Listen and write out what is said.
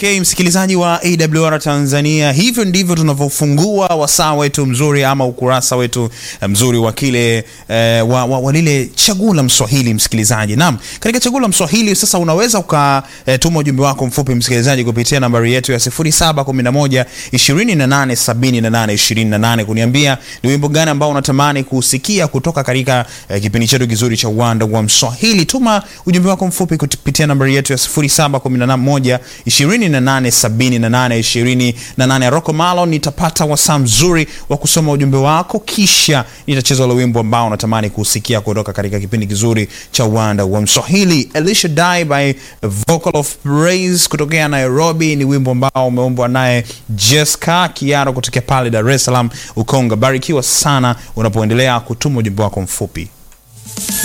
Okay, msikilizaji wa AWR Tanzania, hivyo ndivyo tunavyofungua wasaa wetu mzuri ama ukurasa wetu mzuri wa kile eh, wa, wa, wa lile chaguo la Mswahili msikilizaji. Naam, katika chaguo la Mswahili sasa unaweza ukatuma ujumbe wako mfupi msikilizaji kupitia nambari yetu ya 0711 2878 28 kuniambia ni wimbo gani ambao unatamani kusikia kutoka katika eh, kipindi chetu kizuri cha uwanda wa Mswahili. Tuma ujumbe wako mfupi kupitia nambari yetu ya 0711 287828. Rocco Malo, nitapata wasaa mzuri wa kusoma ujumbe wako, kisha nitacheza ule wimbo ambao unatamani kusikia kutoka katika kipindi kizuri cha uwanda wa Mswahili. Elisha Die by Vocal of Praise kutokea Nairobi ni wimbo ambao umeombwa naye Jessica Kiaro kutokea pale Dar es Salaam Ukonga. Barikiwa sana unapoendelea kutuma ujumbe wako mfupi.